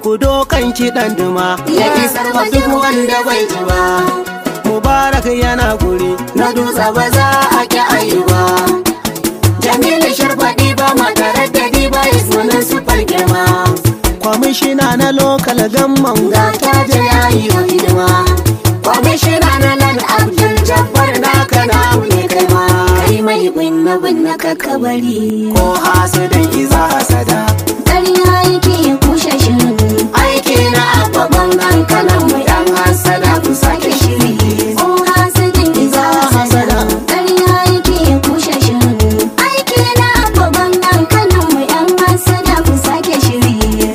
ku dokan kiɗan duma ya isar wa duk wanda bai ji ba mubarak yana guri na dutse ba za a ki ayi ba jamilu sharfaɗi ba makarar da ba ismanin su girma kwamishina na lokal gamman ga ta je yayi wa hidima kwamishina na nan abdul jabbar naka na ne kai ma kai mai binne binne kakabari ko hasidan iza hasada ƙarya yake ya kushe shirin aiki na abba gwamnan kanan mu yan hasada ku sake shiri ko hasidin iza hasada ƙarya yake ya kushe shirin aiki na abba gwamnan kanan mu yan hasada ku sake shiri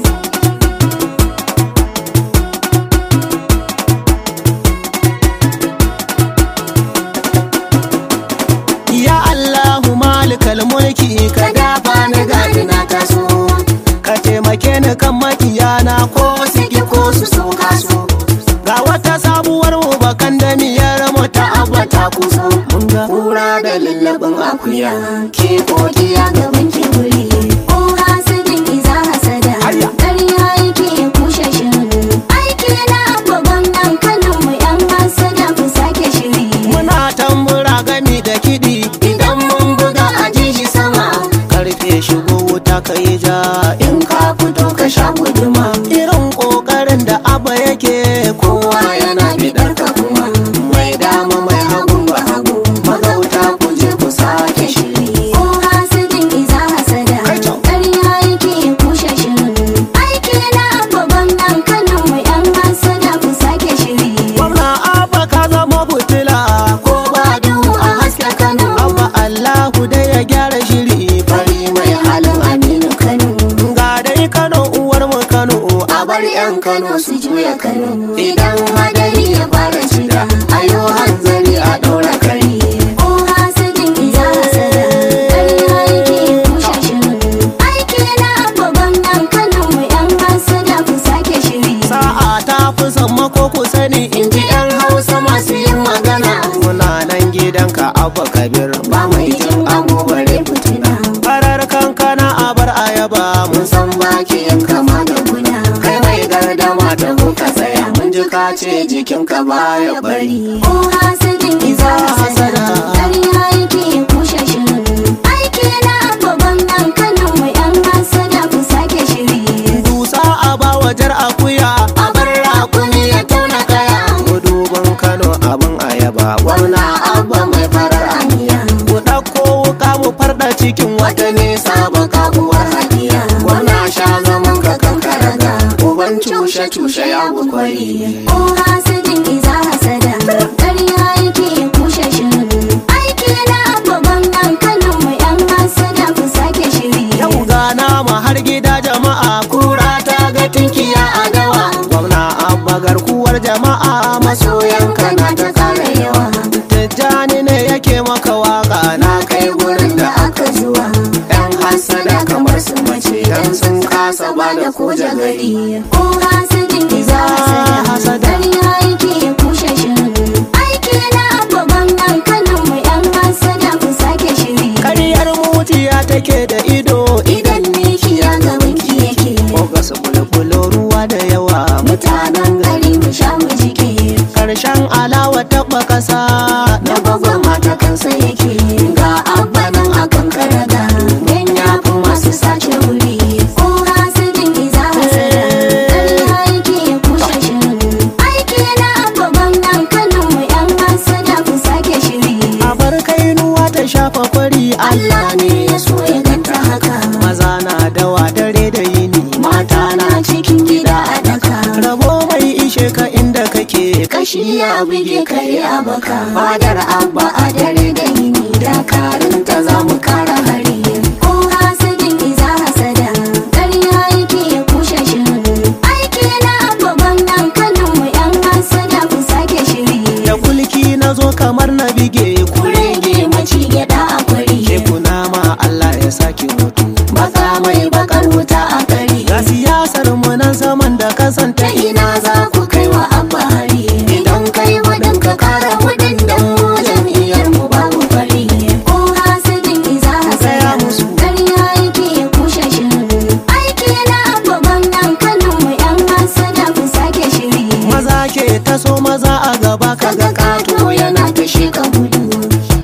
ya allahu malikal mulki ka ka dafa ni gadi na taso ka taimake ni kan makiyana ko su ki ko su so kaso ga wata sabuwar mu bakan da miyar mu ta abba ta kuso mun ga kura da lallabin akuya ke kokiya gaban kiburi ko hasidin iza hasada Aya. ƙarya yake ya kushe shirin aiki na babban nan kanan mu yan hasada ku sake shiri muna tambura gami da kiɗi idan mun buga a ji shi sama karfe shigo wuta ka yi ja in ka fito ka sha guduma irin ƙoƙarin da abba yake ko kowa yana bidar ka kuma mai dama mai hagun ba hagu magauta ku je ku sake shiri ko hasidin iza hasada Kai can. ƙarya yake ya kushe shirin aiki na babban nan kanan mu yan hasada ku sake shiri gwamna abba ka zama fitila ko ba duhu a haske kano abba allahu dai ya gyara shiri fari mai halin aminu kano ga dai kano uwar mu kano a bar yan kano su juya kano idan hadari ya fara cida ayo hanzari a ɗora kari ko hasidin iza hasada ƙarya yake ya kushe shirin aiki na babban nan kanan mu yan hasada ku sake shiri sa'a ta fi sammako ku sani in ji yan hausa masu yin magana muna nan gidanka abba kabir ba mai jin agobare fitina farar kankana a bar ayaba mun mun san baki yan kama da guna kai mai gardama da kuka tsaya mun ji ka ce jikinka baya bari ko hasidin iza hasada ƙarya yake ya kushe shirin aiki na babban nan kanan mu yan hasada ku sake shiri dusa a ba wajar akuya a bar rakumi ya tauna kaya guduban kano abin ayaba gwamna abba mai farar aniya ku ɗauko wuka mu farɗa cikin wata wata nesa baka uwar hadiya gwamna sha zaman ka kankaraga uban cushe cushe ya bukwari ko hasidin iza hasada ƙarya yake ya kushe shirin aiki na babban nan kanan mu yan hasada ku sake shiri yau gana ma har gida jama'a kura ta ga tinkiya a dawa gwamna abba garkuwar jama'a maso masoyanka na ta kara yawa tijjani ne yake maka waka na na kai gurin da aka zuwa yan hasada kamar su mace dan sun kasa ba da koja gari ko hasidin iza hasada ƙarya yake ya kushe shirin aiki na babban nan kanan mu yan hasada ku sake shiri ƙaryar mutiya take da ido idan miki ya ga winki yake ko ga su bulbulo ruwa da yawa mutanen gari mu sha mu jike karshen alawa taɓa ƙasa na gwagwa mata kansa yake ga abba nan akan karaga yan yafi masu sace wuri ko hasidin iza hasada ƙarya yake ya kushe shirin aiki na babban nan kanan mu yan hasada ku sake shiri a bar kainuwa ta shafa kwari Allah ne ya so ya ganta haka maza na dawa dare da yini mata na cikin gida a daka rabo mai ishe ka inda kake kashi ya buge kare a baka fadar abba a dare da yini dakarun ta za mu kara hari ko hasidin iza hasada ƙarya yake ya kushe shirin aiki na babban nan kanan mu yan hasada ku sake shiri da kulki na zo kamar na bige ku kurege maci gyada a kwari ke kuna ma Allah ya sake mutu baka mai bakar wuta a kari ga siyasar mu nan zaman da kasanta ta ina za ku kai wa abba hari idan kai wadin ka kara wadin dan mu jam'iyyar mu babu fari ko hasidin iza hasada musu. ƙarya yake ya kushe shirin aiki na babban nan kanan mu yan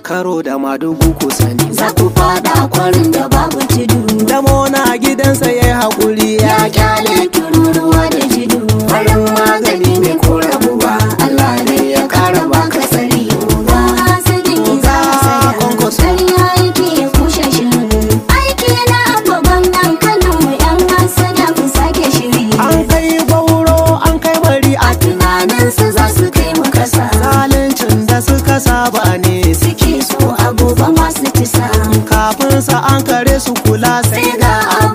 karo da madugu ku sani za ku fada kwarin da babu tudu damo na gidansa ya yi haƙuri ya ya kyale tururuwa da jidu farin magani ne ko rabuwa Allah ne ya kara baka tsari ba hasidin iza hasada Kwankwaso. ƙarya yake ya kushe shirin aiki na babban nan kanin mu yan hasada ku sake shiri an kai gauro an kai bari a a tunaninsu za su kai mu kasa zalincin da suka saba ne suke so a gobe masu tisa kafin sa an kare su kula sai sai ga